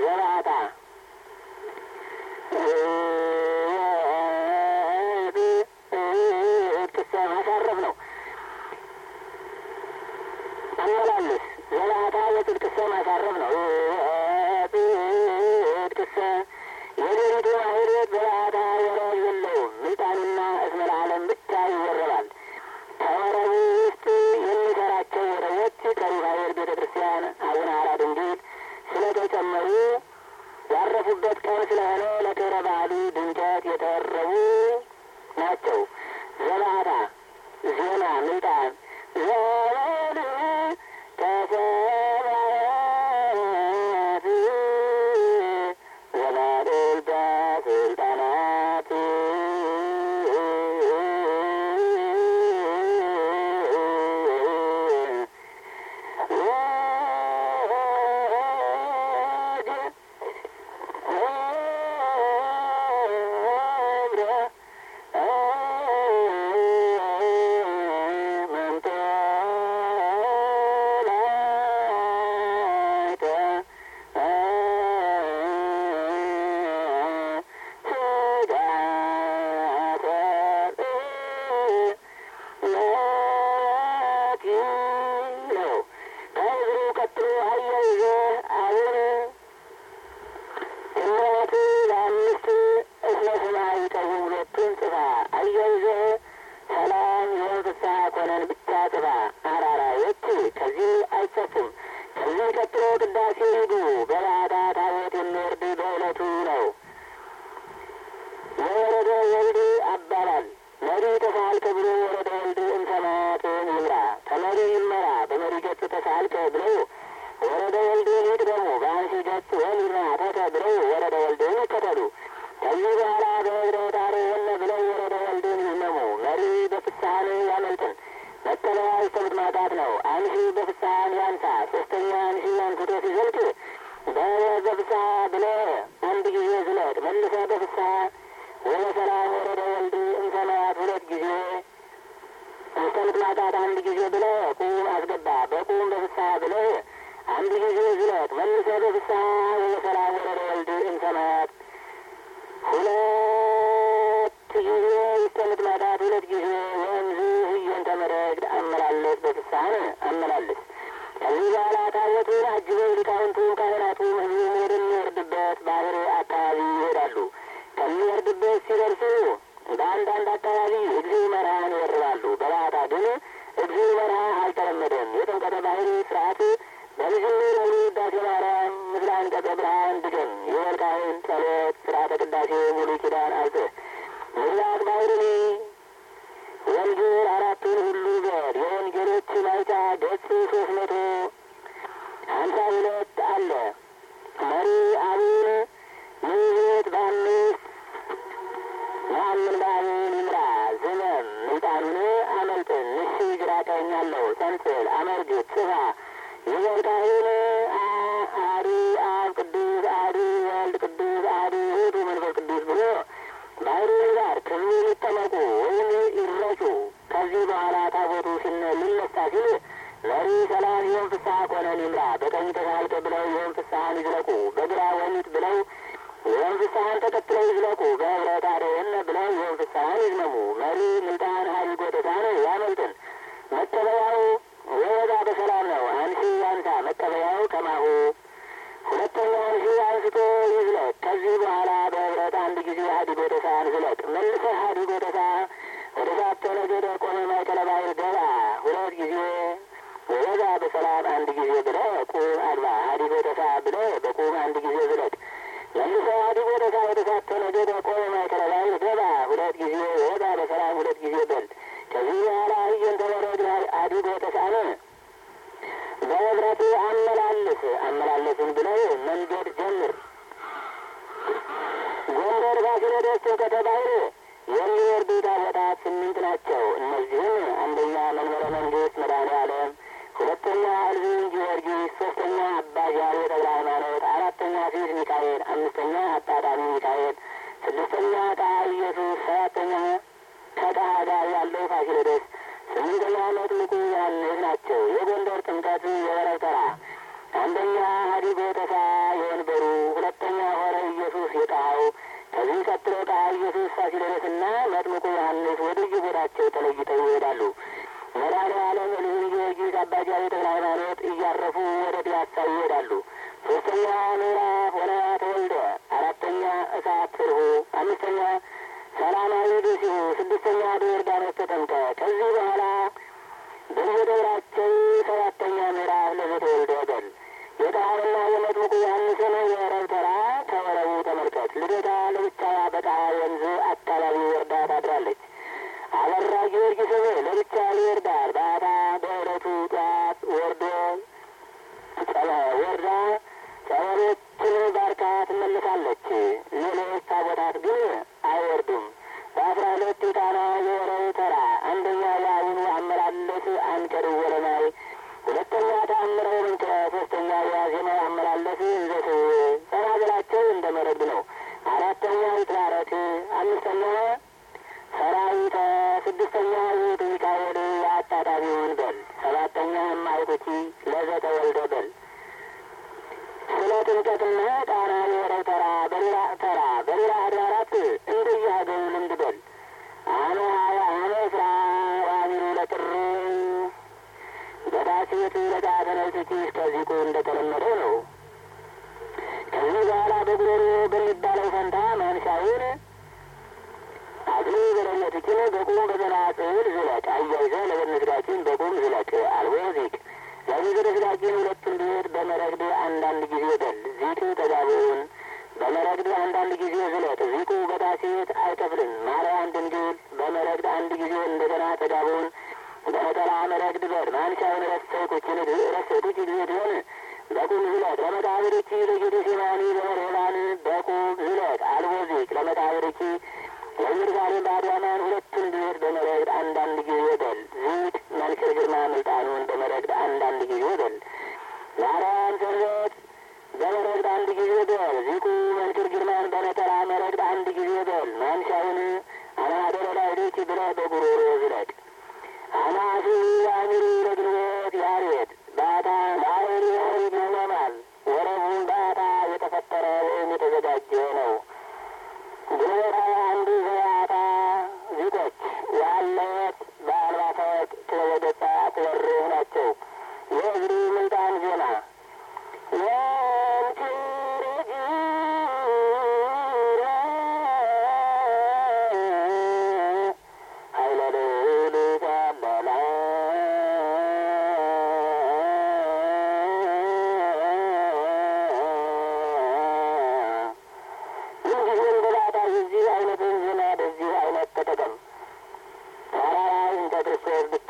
ዘባታ ቅሰ ማሳረፍ ነው። አመላልስ ዘባታ የጽድቅሰ ማሳረፍ ነው። ጽድቅሰ የሌሊቱ ማህሌት ዘባታ ወረብ የለውም። ምልጣንና እስመ ለዓለም ብቻ ይወረባል። ከወረቡ ውስጥ የሚሰራቸው ወረቦች ከሩፋኤል ቤተ ክርስቲያን አቡነ ሐራ ድንግል ስለተጨመሩ ያረፉበት ቀን ስለሆነ ለክብረ በዓሉ ድምቀት የተወረቡ ናቸው። ዘባታ ዜና ምልጣን ዘበል ተሰባት ዘባልል በስልጣናት ነው ከእግሩ ቀጥሎ አያይዘ አሁን እምነት ለአምስት እስመ ሰማይ ቀቡ ሁለቱን ጽፋ አያይዘ ሰላም የሆን ፍስሐ ኮነን ብቻ ጽፋ አራራዮች ከዚህ አይጸፉም። ከዚህ ቀጥሎ ቅዳሴ ሂዱ። በባዕታ ታቦት የሚወርድ በዕለቱ ነው። የወረደ ወልድ አባባል መሪ ተሳልከ ብሎ ወረደ ወልድ እንሰማያትን ይምራ ተመሪ ይመራ በመሪ ገጽ ተሳልከ ብለው ወረደ ወልድን ይቅደሙ በአንሺ ገጽ ወልድና ተተ ብለው ወረደ ወልድን ይከተሉ። ከዚህ በኋላ በህብረት አርየነ ብለው ወረደ ወልድን ይመሙ። መሪ በፍስሐን ያመልጥን መጠለያ ይስተምት ማጣት ነው። አንሺ በፍስሐን ያንሳ ሶስተኛ አንሺ አንስቶ ሲዘልቅ በፍስሐ ብለ አንድ ጊዜ ዝለቅ መልሰ በፍስሐ ወደ ሰላም ወረደ ወልድ እንሰማያት ሁለት ጊዜ እስከ ማጣት አንድ ጊዜ ብለ ቁም አስገባ። በቁም በፍስሐ ብለ አንድ ጊዜ ዝለቅ መልሰ በፍስሐ ወደ ሰላም ወረደ ወልድ እንሰማያት ሁለት ጊዜ እስከ ማጣት ሁለት ጊዜ ወንዝ ህየን ተመረግድ አመላለስ በፍስሐን አመላልስ። ከዚህ በኋላ ታቦቱን አጅበው ሊቃውንቱ ካህናቱም ህዝቡም ወደሚወርድበት ባህር አካባቢ ይሄዳሉ። ከሚወርድበት ሲደርሱ በአንዳንድ አካባቢ እግዚእ መርሃን ይወርባሉ። በባዕታ ግን እግዚእ መርሃ አልተለመደም። የጥምቀተ ባህር ስርዓት በልጅምር ሙሉ ውዳሴ ማርያም ምስለ አንቀጸ ብርሃን ድገም የወልቃይን ጸሎት ስርዓተ ቅዳሴ ሙሉ ኪዳን አልጽህ ምስራቅ ባህርን ወንጌል አራቱን ሁሉ በድ የወንጌሎች ማይታ ገጽ ሶስት መቶ ሀምሳ ሁለት አለ መሪ አቡን ምሕረት በአምስት ያምን ባቡን ይምራ ዝመም ምልጣኑን አመልጥን ንሺ ግራ ቀኝ አለው ሰንጽል አመርግት ጽፋ የወልቃይን አሐዱ አብ ቅዱስ አሐዱ ወልድ ቅዱስ አሐዱ ውእቱ መንፈስ ቅዱስ ብሎ ባህሩ ይባር ክብሩ ይጠመቁ ወይም ይረጩ። ከዚህ በኋላ ታቦቱ ሲነ ሊነሳ ሲል መሪ ሰላም ይሆን ፍስሐ ኮነን ይምራ በቀኝ ተሳልከ ብለው ይሆን ፍስሐን ይዝለቁ። በግራ ወሊት ብለው ይሆን ፍስሐን ተከትለው ይዝለቁ። በህብረት አደየነ ብለው ይሆን ፍስሐን ይዝመሙ። መሪ ምልጣን ሀይል ጎተታን ያመልጥን መቀበያው ወዛ በሰላም ነው። አንሺ ያንሳ መቀበያው ከማሁ ሁለተኛ አንሺ አንስቶ ይዝለቅ። ከዚህ በኋላ በህብረት አንድ ጊዜ ሀዲጎ ተሳን ዝለቅ። መልሰህ ሀዲጎ ተሳ ወደ ሳተ ነገደ ቆመ ማእከለ ባሕር ገባ። ሁለት ጊዜ ወዛ በሰላም አንድ ጊዜ ብለ ቁም አግባ። ሀዲጎ ተሳ ብለ በቁም አንድ ጊዜ ዝለቅ። መልሰህ ሀዲጎ ተሳ ወደ ሳተ ነገደ ቆመ ማእከለ ባሕር ገባ። ሁለት ጊዜ ወዛ በሰላም ሁለት ጊዜ በል። ከዚህ በኋላ ህየን ተመረድ ሀዲጎ ተሳነ በህብረት አመላልስ አመላለስን ብለው መንገድ ጀምር። ጎንደር ፋሲለደስ ጥምቀተ ባሕር የሚወርዱ ታቦታት ስምንት ናቸው። እነዚህም አንደኛ መንበረ መንግስት መድኃኔ ዓለም፣ ሁለተኛ እልፍኝ ጊዮርጊስ፣ ሶስተኛ አባ ጃሬ ተክለ ሃይማኖት፣ አራተኛ ፊት ሚካኤል፣ አምስተኛ አጣጣሚ ሚካኤል፣ ስድስተኛ ጣሀ ኢየሱስ፣ ሰባተኛ ከጣሀ ጋር ያለው ፋሲለደስ ስምንተኛ መጥምቁ ዮሐንስ ናቸው። የጎንደር ጥምቀት የወረብ ተራ አንደኛ ሀዲጎ ተሳ የወንበሩ ፊልጶስና መጥምቁ ዮሐንስ ወደ የቦታቸው ተለይተው ይሄዳሉ። መድኃኔዓለም ልዑል ጊዮርጊስ አባ ጃዊ ተክለ ሃይማኖት እያረፉ ወደ ፒያሳ ይሄዳሉ። ሶስተኛ ምዕራፍ ወነያ ተወልደ፣ አራተኛ እሳት ፍርሁ፣ አምስተኛ ሰላማዊ ደሲሁ፣ ስድስተኛ በዮርዳኖስ ተጠምቀ። ከዚህ በኋላ በየደብራቸው ሰባተኛ ምዕራፍ ለዘተወልደ በል። የጣዕምና የመጥምቁ ዮሐንስን የወረብ ተራ ከወረቡ ተመልከት። ልደታ ለብቻዋ በጣ ወንዝ አካባቢ ወርዳ ታድራለች። አበራ ጊዮርጊስም ለብቻ ይወርዳል። ባታ በዕለቱ ጠዋት ወርዶ ወርዳ ጸበሎችን ባርካ ትመልሳለች። ሌሎች ታቦታት ግን አይወርዱም። በአስራ ሁለት ጣና የወረብ ተራ አንደኛ የአቡኑ አመላለስ አንቀድ ወለማይ፣ ሁለተኛ ተአምረ ምንጭ፣ ሶስተኛ የዋዜማ አመላለስ እንዘት ጸናጽላቸው እንደ መረግድ ነው። አራተኛ ይትባረክ፣ አምስተኛ ሰራዊተ፣ ስድስተኛ ውእቱ ሚካኤል አጣጣቢውን በል፣ ሰባተኛ እማይቶቺ ለዘተወልደ በል። ስለ ጥምቀትና ጣና የወረብ ተራ በሌላ ተራ በሌላ አድባራት እንደየሀገሩ ልምድ በል። አነ አነ ስራ ዋሚሩ ለጥር በዳሴት ለዳተነቶች እስከዚቁ እንደተለመደው ነው። ከዚህ በኋላ በጉሮሮ በሚባለው ፈንታ ማንሻውን አግኒ በለነትችን በቁም በዘናጽል ዝለቅ አያይዘ ለበነስጋችን በቁም ዝለቅ አልቦ ዚቅ ለሚዘረ ስጋችን ሁለቱን ቤት በመረግድ አንዳንድ ጊዜ በል ዚቅ ተጋቢውን በመረግድ አንዳንድ ጊዜ ዝለቅ ዚቁ በዳሴት አይከፍልም። ማርያም ድንግል በመረግድ አንድ ጊዜ እንደገና ተጋቢውን በነጠላ መረግድ በል ማንሻውን ረሰይኩችን ረሰይኩች ጊዜ ቢሆን በቁም ዝለቅ ለመቃብርቺ ለጌቴ ሴማኒ በመርሄባን በቁም ዝለቅ አልቦ ዚቅ ለመቃብርቺ ለኢየሩሳሌም በአድያማን ሁለቱን ቤት በመረግድ አንዳንድ ጊዜ በል ዚቅ መንክር ግርማ ምልጣኑን በመረግድ አንዳንድ ጊዜ በል ማርያም ሰንበት በመረግድ አንድ ጊዜ በል ዚቁ መንክር ግርማን በነጠላ መረግድ አንድ ጊዜ በል ማንሻውን አናደረ ላይዴች ብለህ በጉሮሮ ዝለቅ አናፊ አሚሩ ለግንቦት ያሬድ ባታ ባህር ይኖማል ወረቡን ባታ የተፈጠረ ወይም የተዘጋጀ ነው። ግንቦት ሀያ አንዱ ዘያታ ዚቆች ዋለት በአልባፈት ክበበገጻ ትበርህ ናቸው። የእግሪ ምልጣን ዜና ኃይለ ልዑል ሰለላ ምንጊዜም በባታ የዚህ አይነትን ዜና በዚህ አይነት ተጠቀም። ተራራ እንተ ክርስቶስ